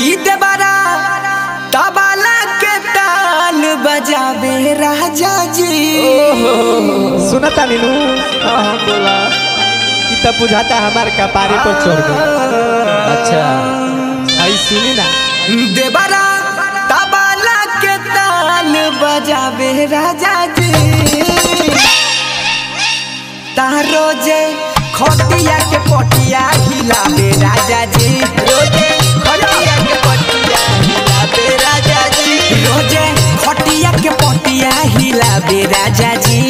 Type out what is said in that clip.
ई देवरा तबला के ताल बजावे राजा जी सुनता नीनू हाँ हाँ बोला कि तब बुझाता हमार कपारे पर चढ़ गई अच्छा आई सुनी ना देवरा तबला के ताल बजावे राजा जी तारो जे खटिया के पटिया हिलावे राजा जी रोजे खटिया के पटिया हिलावे राजा जी रोजे खटिया के पटिया हिलावे राजा जी